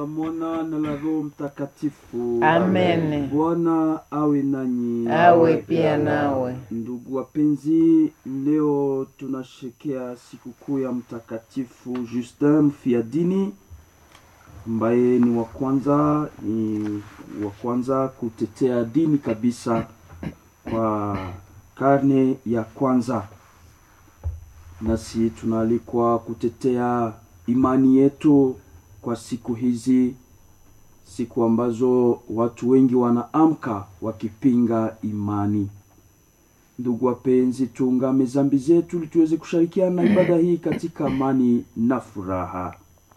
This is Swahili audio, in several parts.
Mwana na la Roho Mtakatifu. Amen. Bwana awe nanyi. Awe pia nawe. Ndugu wapenzi, leo tunasherekea sikukuu ya Mtakatifu Justin mfiadini ambaye ni wa kwanza ni wa kwanza kutetea dini kabisa kwa karne ya kwanza, nasi tunaalikwa kutetea imani yetu kwa siku hizi, siku ambazo watu wengi wanaamka wakipinga imani. Ndugu wapenzi, tuungame zambi zetu ili tuweze kushirikiana na ibada hii katika amani na furaha.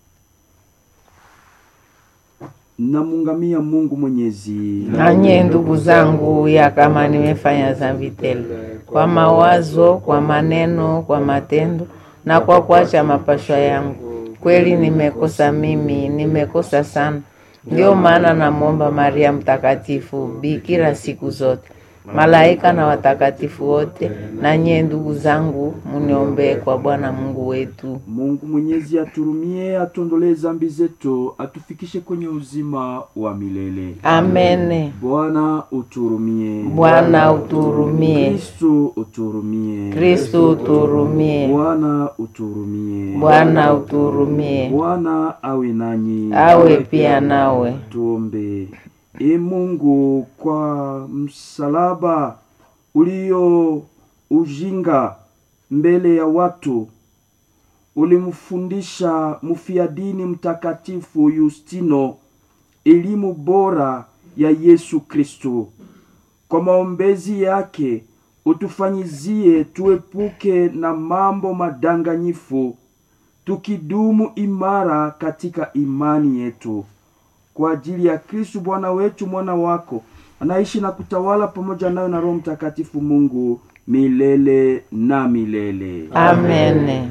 Namungamia Mungu Mwenyezi. Nanye ndugu zangu, ya kama nimefanya dhambi tele kwa mawazo, kwa maneno, kwa matendo na kwa kuacha mapashwa yangu, kweli nimekosa mimi, nimekosa sana. Ndio maana namwomba Maria Mtakatifu, bikira siku zote, malaika na watakatifu wote, na nyie ndugu zangu, muniombee kwa Bwana Mungu wetu. Mungu Mwenyezi aturumie, atuondolee zambi zetu, atufikishe kwenye uzima wa milele. Amene. Bwana uturumie. Bwana uturumie. Kristu uturumie. Kristu uturumie. Bwana uturumie. Bwana uturumie. Bwana awe nanyi. Awe pia nawe. Tuombe. E Mungu, kwa msalaba ulio ujinga mbele ya watu ulimfundisha mfiadini mtakatifu Yustino elimu bora ya Yesu Kristo. Kwa maombezi yake utufanyizie tuepuke na mambo madanganyifu, tukidumu imara katika imani yetu kwa ajili ya Kristu Bwana wetu, mwana wako anaishi na kutawala pamoja nayo na Roho Mtakatifu Mungu milele na milele. Amen.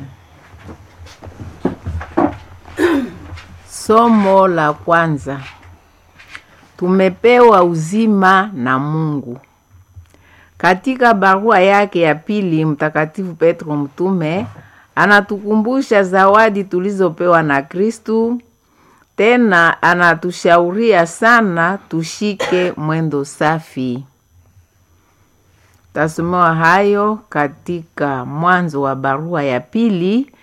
Somo la kwanza. Tumepewa uzima na Mungu. Katika barua yake ya pili, Mtakatifu Petro mtume anatukumbusha zawadi tulizopewa na Kristu. Tena anatushauria sana tushike mwendo safi. Tasomewa hayo katika mwanzo wa barua ya pili